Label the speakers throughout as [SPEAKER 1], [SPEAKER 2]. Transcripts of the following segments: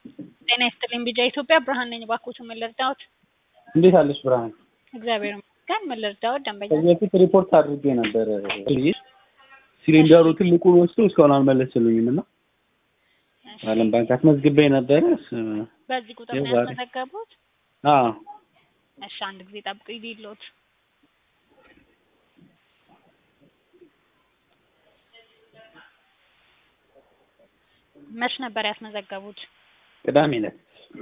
[SPEAKER 1] ጤና ይስጥልኝ ቢጃ ኢትዮጵያ ብርሃን ነኝ። እባክዎትን ምን ልርዳዎት?
[SPEAKER 2] እንዴት አለሽ ብርሃን?
[SPEAKER 1] እግዚአብሔር ይመስገን። ምን ልርዳዎት? ደንበኛ
[SPEAKER 2] ከዚህ በፊት ሪፖርት አድርጌ ነበር። ሲሊንደሩ ትልቁን ወስዶ እስካሁን አልመለስልኝም እና ዓለም ባንክ አስመዝግቤ ነበረ።
[SPEAKER 1] በዚህ ቁጥር ነው
[SPEAKER 2] የዛሬ-
[SPEAKER 1] ያስመዘገቡት?
[SPEAKER 2] አዎ
[SPEAKER 1] እሺ አንድ ጊዜ ጠብቁ ይዲሎት መች ነበር ያስመዘገቡት?
[SPEAKER 2] ቅዳሜ ዕለት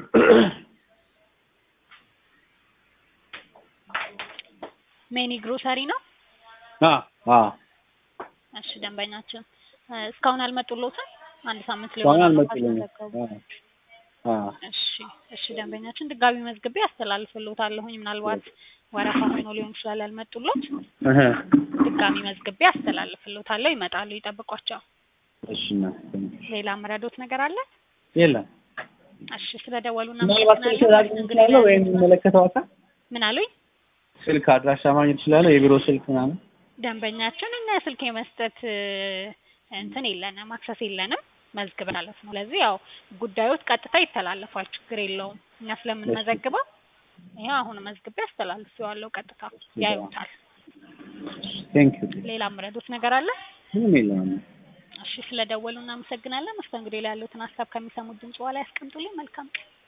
[SPEAKER 1] ሜኒ ግሮሰሪ ነው?
[SPEAKER 2] አዎ አዎ
[SPEAKER 1] እሺ ደንበኛችን እ እስካሁን አልመጡሎትም? አንድ ሳምንት
[SPEAKER 2] እስካሁን
[SPEAKER 1] ሊሆን
[SPEAKER 2] አልመጡልኝም።
[SPEAKER 1] ካስመዘገቡ።
[SPEAKER 2] አዎ
[SPEAKER 1] እሺ እሺ ደንበኛችን ድጋሚ መዝግቤ አስተላልፍልዎታለሁኝ። ምናልባት ወረፋ ሆኖ ሊሆን ይችላል ያልመጡሎት።
[SPEAKER 2] እህ
[SPEAKER 1] ድጋሚ መዝግቤ አስተላልፍልዎታለሁ። ይመጣሉ፣ ይጠብቋቸው።
[SPEAKER 2] እሺ እናት
[SPEAKER 1] ሌላ መረዶት ነገር አለ?
[SPEAKER 2] የለም
[SPEAKER 1] እሺ ስለደወሉና
[SPEAKER 2] ምናልባት ስልክ ላገኝ እችላለሁ ወይም የሚመለከተው አካል
[SPEAKER 1] ምን አሉኝ?
[SPEAKER 2] ስልክ አድራሻ ማግኘት እችላለሁ? የቢሮ ስልክ ምናምን
[SPEAKER 1] ደንበኛችን እኛ ስልክ የመስጠት እ እንትን የለንም አክሰስ የለንም መዝግበን ማለት ነው። ስለዚህ ያው ጉዳዮት ቀጥታ ይተላለፋል፣ ችግር የለውም። እኛ ስለምንመዘግበው ይኸው አሁን መዝግቤ አስተላልፌዋለሁ። ቀጥታ ያዩታል።
[SPEAKER 2] ቴንክ ዩ
[SPEAKER 1] ሌላ መረዶት ነገር አለ?
[SPEAKER 2] ምንም የለም።
[SPEAKER 1] እሺ ስለደወሉ እናመሰግናለን። መስተንግዶ ላይ ያሉትን ሀሳብ ከሚሰሙት ድምጽ ላይ ያስቀምጡልኝ። መልካም ቀን።